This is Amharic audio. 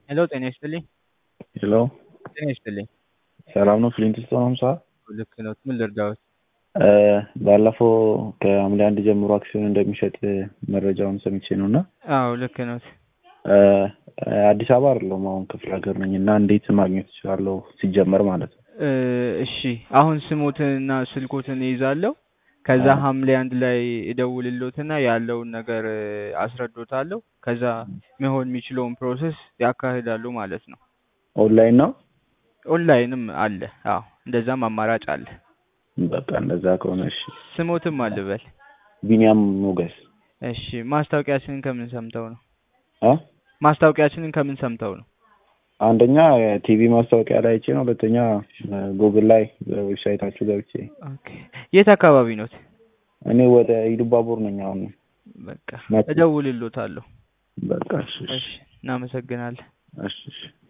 ሄሎ ጤና ይስጥልኝ። ሄሎ ጤና ይስጥልኝ። ሰላም ነው? ፍሊንትስቶን ሀምሳ ልክ ነው። ምን ልርዳዎት? ባለፈው ከሐምሌ አንድ ጀምሮ አክሲዮን እንደሚሸጥ መረጃውን ሰምቼ ነው እና አዎ ልክ ነው። አዲስ አበባ አይደለሁም አሁን ክፍለ ሀገር ነኝ እና እንዴት ማግኘት እችላለሁ ሲጀመር ማለት ነው? እሺ አሁን ስሞትንና ስልኮትን ይይዛለሁ። ከዛ ሐምሌ አንድ ላይ እደውልሎትና ያለውን ነገር አስረዶታለሁ። ከዛ መሆን የሚችለውን ፕሮሰስ ያካሂዳሉ ማለት ነው። ኦንላይን ነው? ኦንላይንም አለ። አዎ እንደዛም አማራጭ አለ። በቃ እንደዛ ከሆነ እሺ። ስሞትም አልበል። ቢኒያም ሞገስ። እሺ ማስታወቂያችንን ከምን ሰምተው ነው? አ ማስታወቂያችንን ከምን ሰምተው ነው? አንደኛ ቲቪ ማስታወቂያ ላይ አይቼ ነው። ሁለተኛ ጉግል ላይ ዌብሳይታችሁ ገብቼ። ኦኬ የት አካባቢ ኖት? እኔ ወደ ኢሉባቡር ነኝ አሁን። በቃ መቼ? እደውልሎታለሁ። በቃ እሺ እሺ እሺ እናመሰግናለን። እሺ እሺ